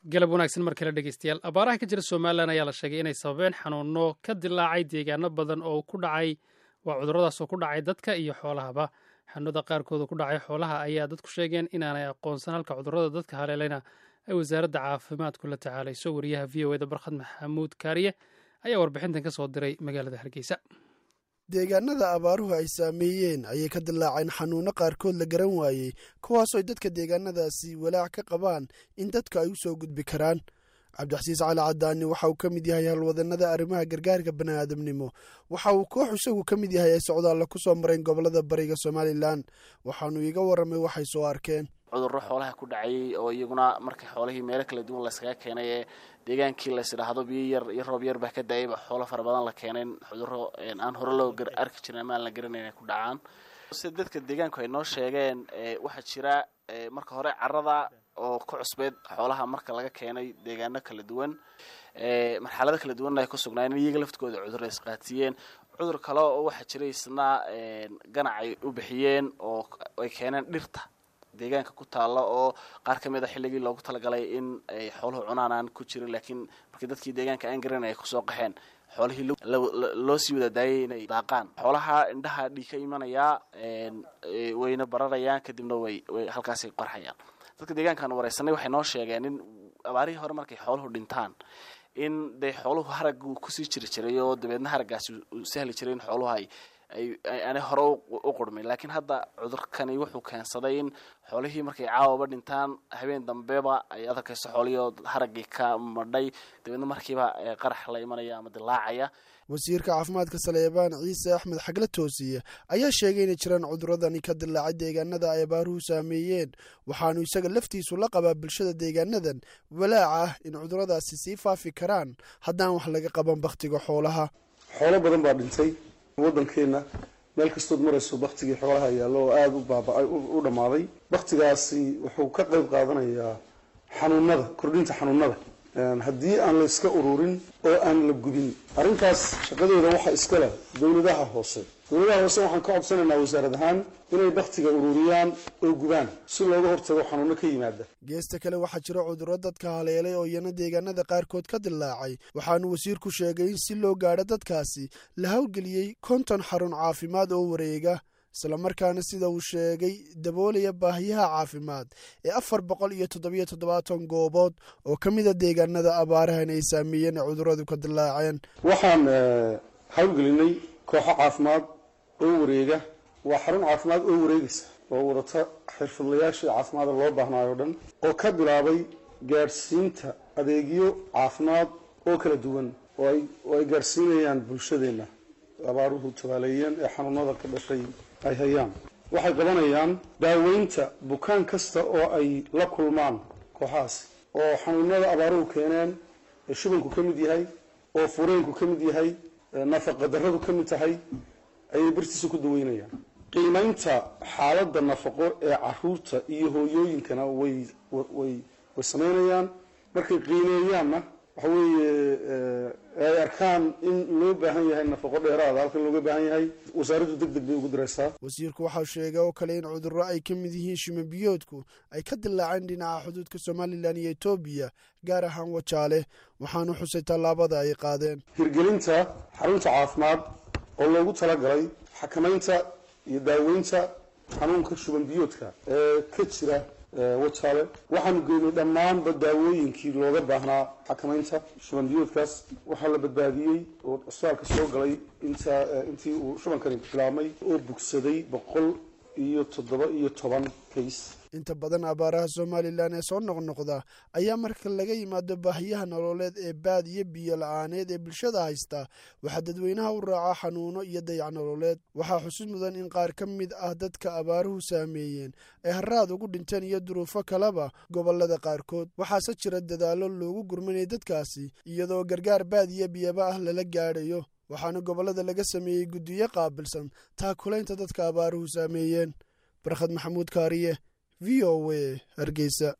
galab wanaagsan mar kale dhegeystayaal abaaraha ka jira somalilan ayaa la sheegay inay sababeen xanuuno ka dilaacay deegaano badan oo ku dhacay waa cuduradaas oo ku dhacay dadka iyo xoolahaba xanuunada qaarkooda ku dhacay xoolaha ayaa dadku sheegeen inaanay aqoonsan halka cudurada dadka haleelayna ay wasaaradda caafimaadku la tacaalayso wariyaha v o eda barkhad maxamuud kaariye ayaa warbixintan ka soo diray magaalada hargeysa deegaanada abaaruhu ay saameeyeen ayay ka dilaaceen xanuuno qaarkood la garan waayey kuwaasoo dadka deegaanadaasi walaac ka qabaan in dadka ay u soo gudbi karaan cabdixasiis cali cadaani waxa uu ka mid yahay halwadanada arrimaha gargaarka bani'aadamnimo waxa uu koox isagu ka mid yahay ay socdaalla ku soo mareen gobolada bariga somalilan waxaanu iiga warramay waxay soo arkeen cudurro xoolaha ku dhacayay oo iyaguna markii xoolihii meelo kala duwan layskaga keenay ee deegaankii lays idhaahdo biyo yar iyo roob yar baa ka daayayba xoolo fara badan la keeneen cudurro aan hore loo arki jirin ama aan la garanayn ay ku dhacaan sida dadka deegaanku ay noo sheegeen waxaa jira marka hore carada oo ka cusbeed xoolaha marka laga keenay deegaano kala duwan marxalado kala duwanna ay ku sugnaayeen iyaga laftigooda cudurra isqaatiyeen cudur kale oo waxaa jira isna ganac ay u bixiyeen oo ay keeneen dhirta deegaanka ku taalla oo qaar ka mid a xilligii loogu talagalay in ay xooluhu cunaan aan ku jirin laakiin markii dadkii deegaanka aan garan ay kusoo qaxeen xoolihii loo sii wada daayay inay daaqaan xoolaha indhaha dhiig ka imanayaa wayna bararayaan kadibna way way halkaasay qarxayaan dadka deegaankaan wareysanay waxay noo sheegeen in abaarihii hore markay xooluhu dhintaan in dee xooluhu haraggu kusii jiri jiray oo dabeedna haraggaasi uu sahli jiray in xooluhu ay aanay hore u qurmin laakiin hadda cudurkani wuxuu keensaday in xoolihii markay caawaba dhintaan habeen dambeba ay adarkayso xoolihii oo haraggii ka madhay dabeedna markiiba qarax la imanaya ama dilaacaya wasiirka caafimaadka saleebaan ciise axmed xagle toosiye ayaa sheegay inay jiraan cuduradani ka dilaacay deegaanada ay abaaruhu saameeyeen waxaanu isaga laftiisu la qabaa bulshada deegaanadan walaac ah in cuduradaasi sii faafi karaan haddaan wax laga qaban bakhtiga xoolaha xoolo badan baa dhintay waddankeenna meel kastood marayso baktigii xoolaha yaallo oo aada u baaba-ay u dhammaaday baktigaasi wuxuu ka qayb qaadanayaa xanuunada kordhinta xanuunada haddii aan la iska ururin oo aan la gubin arrintaas shaqadooda waxaa iska leh dowladaha hoose dowladaha hoose waxaan ka codsanaynaa wasaarad ahaan inay baktiga ururiyaan oo gubaan si looga hortago xanuuno ka yimaada geesta kale waxaa jira cudurro dadka haleelay oo iyana deegaanada qaarkood ka dilaacay waxaanu wasiirku sheegay in si loo gaadho dadkaasi la howlgeliyey konton xarun caafimaad oo wareega islamarkaana sida uu sheegay daboolaya baahiyaha caafimaad ee afar boqol iyo toddobiyo toddobaatan goobood oo ka mida deegaanada abaarahan ay saameeyeen ee cuduradu ka dilaaceen waxaan howlgelinay kooxo caafimaad oo wareega waa xarun caafimaad oo wareegaysa oo wadata xirfadlayaashii caafimaada loo baahnaayo o dhan oo ka bilaabay gaadhsiinta adeegyo caafimaad oo kala duwan oo ay gaadhsiinayaan bulshadeenna abaaruhu tabaaleeyeen ee xanuunada ka dhashay ay hayaan waxay qabanayaan daaweynta bukaan kasta oo ay la kulmaan kooxahaasi oo xanuunada abaaruhu keeneen ee shubanku ka mid yahay oo fureenku ka mid yahay nafaqa darradu ka mid tahay ayay bartiisa ku daweynayaan qiimaynta xaaladda nafaqo ee caruurta iyo hooyooyinkana way way way samaynayaan markay qiimeeyaanna waxa weeye ay arkaan in loo baahan yahay nafaqo dheeraada halkan looga baahan yahay wasaaraddu deg deg bay ugu diraysaa wasiirku waxau sheegay oo kale in cudurro ay ka mid yihiin shimabiyoodku ay ka dilaaceen dhinaca xuduudka somalilan iyo etoobiya gaar ahaan wajaale waxaanu xusay tallaabada ay qaadeen hirgelinta xarunta caafimaad oo loogu talagalay xakamaynta iyo daaweynta xanuunka shubanbiyoodka ee ka jira wajaale waxaanu geynay dhammaanba daawooyinkii looga baahnaa xakamaynta shubanbiyoodkaas waxaa la badbaadiyey oo cusbaalka soo galay intaa intii uu shubankani bilaabmay oo bugsaday boqol iyo toddoba iyo toban kays inta badan abaaraha somalilan ee soo noqnoqda ayaa marka laga yimaado baahiyaha nololeed ee baad iyo biyo la-aaneed ee bulshada haysta waxaa dadweynaha u raaca xanuuno iyo dayac nololeed waxaa xusid mudan in qaar ka mid ah dadka abaaruhu saameeyeen ay haraad ugu dhinteen iyo duruufo kaleba gobolada qaarkood waxaase jira dadaallo loogu gurmanaya dadkaasi iyadoo gargaar baad iyo biyaba ah lala gaadhayo waxaana gobollada laga sameeyey guddiyo qaabilsan taakulaynta dadka abaaruhu saameeyeen barkhad maxamuud kaariye v o a hargeysa